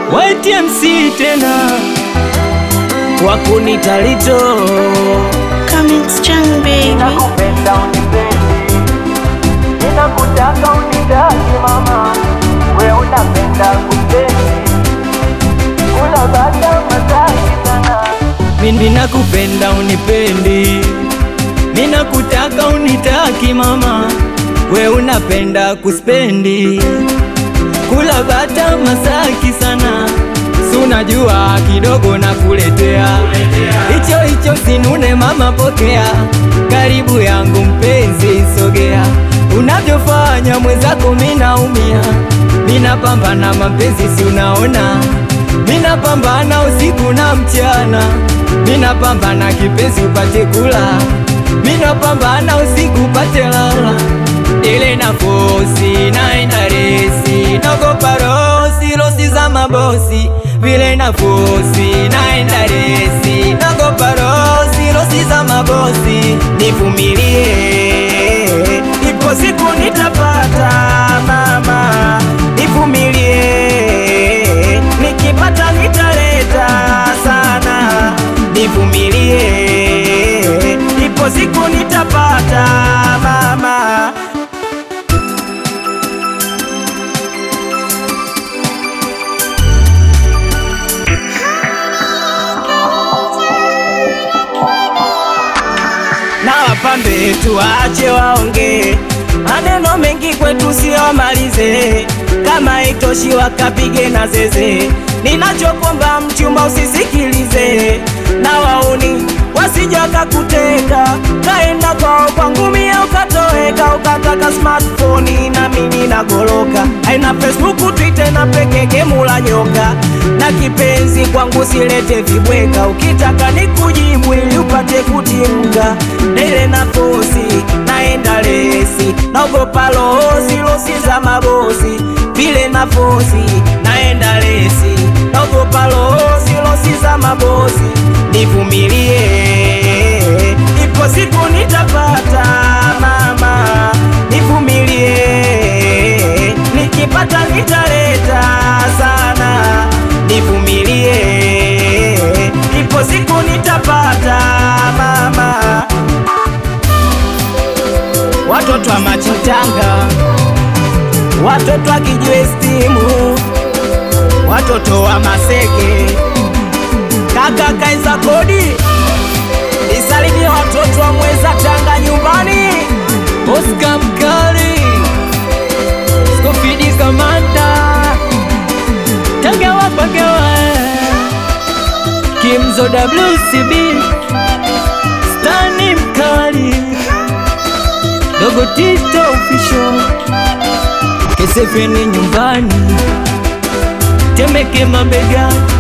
YTMC tena wakunitalito Coming strong baby. Nakupenda unipendi, ninakutaka unitaki mama, we unapenda kupendi, kula bata mataki sana. mimi nakupenda unipendi, ninakutaka unitaki mama, we unapenda kuspendi, kula bata masaki sana, si unajua kidogo nakuletea hicho hicho, sinune mama, pokea karibu yangu mpenzi, sogea unavyofanya mwenzako, minaumia, minapambana mapenzi, si unaona minapambana usiku na mchana, minapambana kipenzi upate kula, minapambana usiku upate lala, ile nafosi naenda resi, nagopa rosi rosi za mabosi, vile nafosi naenda resi, nagopa rosi rosi za mabosi, nivumilie, ipo siku nitapata mama, nivumilie nikipata nitaleta sana, nivumilie, ipo siku nitapata mama. na wapambe tuache waonge maneno mengi kwetu siomalize, kama itoshi wakapige na zeze. Ninachokomba mchumba usisikilize, na wauni wasije wakakuteka, kaenda kwao kwangu mie ukatoweka, ukataka smartphone na mimi nagoloka, aina Facebook, Twitter na pekeke mula nyoka, na kipenzi kwangu silete vibweka, ukitaka nikujibu ili upate kutimka, dele na fosi naenda lesi, naogopa losi losi za mabosi, vile na fosi naenda lesi, naogopa losi losi za mabosi, nivumilie, ipo siku nitapata mama, nivumilie, nikipata nitaleta sana, nivumilie, ipo siku nitapata mama watoto wa Machitanga, watoto wa Kijwe stimu, watoto wa Maseke, kaka Kaiza Kodi, isalimie watoto wa Mweza Tanga nyumbani, Oscar Mkali, Skofidi Kamanda, Tangawa Pagawa, Kimzo WCB, Stani Mkali Dogo Tito official Kesefeni nyumbani Temeke mabegani